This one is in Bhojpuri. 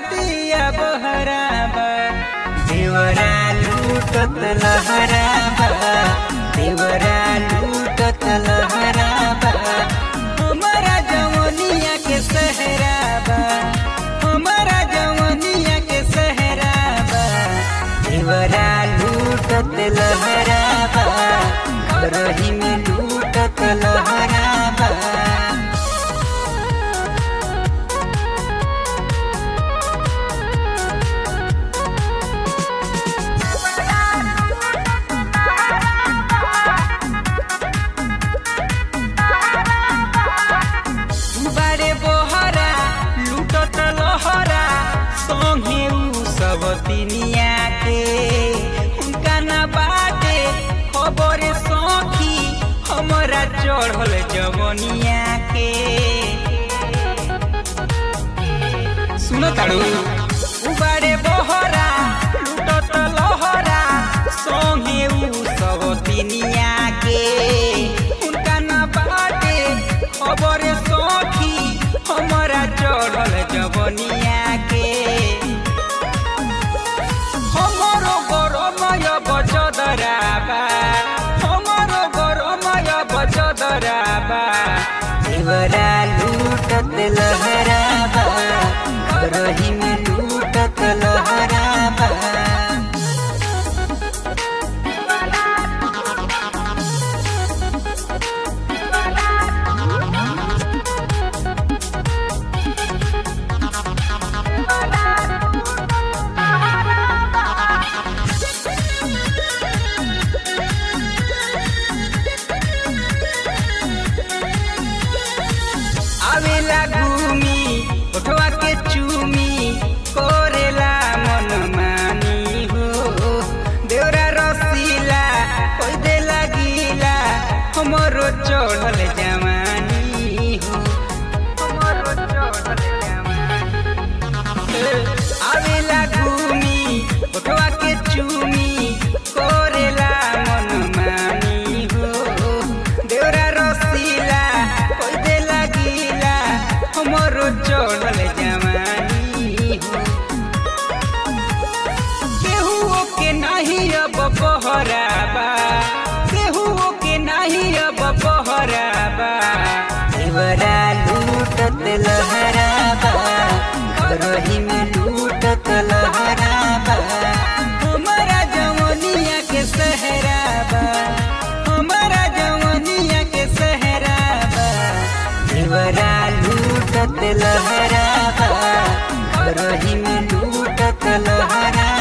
नतिया बहराबा देवरा लूटत लहराबा देवरा लूटत लहराबा हमारा जवनिया के सहराबा हमारा जवनिया के सहराबा देवरा लूटत लहराबा घरही में लूटत लहराबा बारे बोहरा लूटत लहरा संगे उ सब तिनिया के उनका ना बाटे खबर सखी हमरा चढ़ल जवनिया के सुनो ताड़ू उबारे बहरा लूटत लहरा संगे उ सब तिनिया के उनका ना बाटे खबर सखी हमरा चढ़ल जवनिया के हमरो गरमय बचदराबा हमरो गरमय बचदराबा देवरा लूटत लहराबा घरही में लूटत लहराबा आवेला घूमी उठवा के चूमी कोरेला मन मानी हो देवरा रसीला कोई दे लगीला हमरो चढ़ल जवानी हो हमरो चढ़ल जवानी आवेला घूमी उठवा के चूमी कोरेला मन मानी हो देवरा रसीला कोई दे लगीला हमरो चढ़ल जवानी हो केहू के नहीं अब बहराबा केहू के नहीं अब बहराबा देवरा लूटत लहराबा घरही में लूटत लहराबा हमारा जवनिया के सहराबा हमारा जवनिया के सहराबा देवरा लूटत लहराबा घरही में लूटत लहराबा